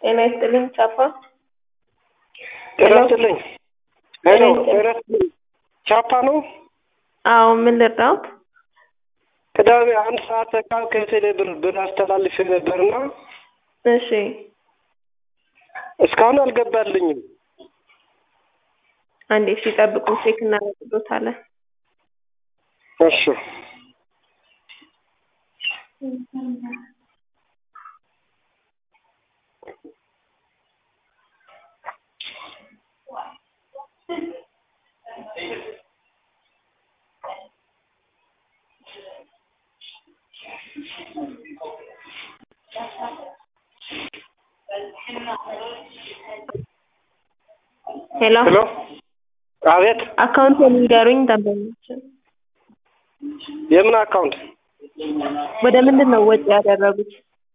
ጤና ይስጥልኝ ቻፓ። ጤና ይስጥልኝ። ሄሎ ጤና ይስጥልኝ። ቻፓ ነው? አዎ ምን ልርዳዎት? ቅዳሜ አንድ ሰዓት ተካል ከቴሌ ብር ብር አስተላልፌ ነበርና እሺ እስካሁን አልገባልኝም። አንዴ እሺ ጠብቁ፣ ቼክ እናደርግሎታለን። እሺ ሄሎ ሄሎ አቤት አካውንት የሚገሩኝ ደንበኞችን የምን አካውንት? ወደ ምንድን ነው ወጪ ያደረጉት?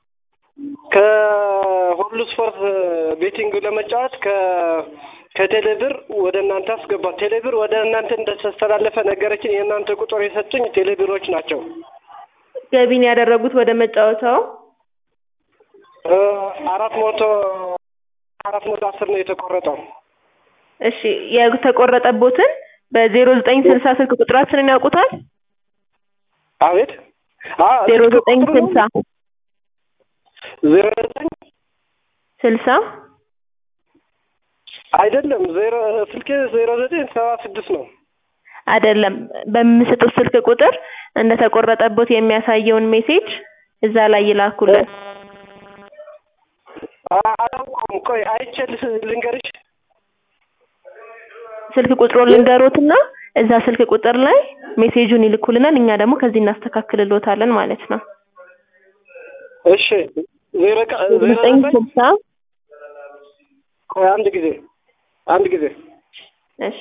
ከሁሉ ስፖርት ቤቲንግ ለመጫወት ከ ከቴሌ ብር ወደ እናንተ አስገባ። ቴሌ ብር ወደ እናንተ እንደተስተላለፈ ነገረችን። የእናንተ ቁጥር የሰጡኝ ቴሌ ብሮች ናቸው። ገቢን ያደረጉት ወደ መጫወቻው እ አራት መቶ አራት መቶ አስር ነው የተቆረጠው። እሺ የተቆረጠቦትን በዜሮ ዘጠኝ ስልሳ ስልክ ቁጥራችንን ያውቁታል? አቤት አ ዜሮ ስልክ ዘጠኝ ቁጥሩ ነው? ስልሳ ዜሮ ዘጠኝ ስልሳ አይደለም ዜሮ ስልኬ ዜሮ ዘጠኝ ሰባ ስድስት ነው። አይደለም በሚሰጡት ስልክ ቁጥር እንደተቆረጠቦት የሚያሳየውን ሜሴጅ እዛ ላይ ይላኩልን። አ- አላውቀውም። ቆይ አይቼ ል- ልንገርሽ። ስልክ ቁጥሩን ልንገሮትና እዛ ስልክ ቁጥር ላይ ሜሴጁን ይልኩልናል። እኛ ደግሞ ከዚህ እናስተካክልሎታለን ማለት ነው። እሺ ዜሮ ቀ- ዜሮ ዘጠኝ ዘጠኝ ስልሳ ቆይ አንድ ጊዜ አንድ ጊዜ እሺ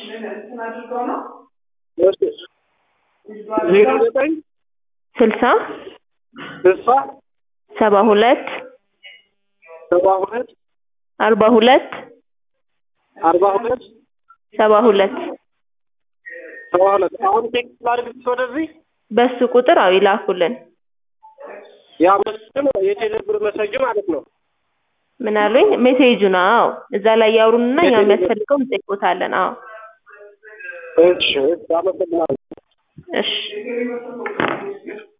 እሺ ዜሮ ዘጠኝ ስልሳ ስልሳ ሰባ ሁለት ሰባ ሁለት አርባ ሁለት አርባ ሁለት ሰባ ሁለት ሰባ ሁለት አሁን ቴክስት ላድርግልሽ ወደዚህ በሱ ቁጥር አው ይላኩልን። ያ መስል የቴሌ ብር መሰጅ ማለት ነው። ምን አሉኝ? ሜሴጁ ነው። አዎ እዛ ላይ ያውሩንና እኛ ሜሴጁ። የሚያስፈልገው እንጠይቆታለን። አዎ እሺ አመሰግናለሁ። እሺ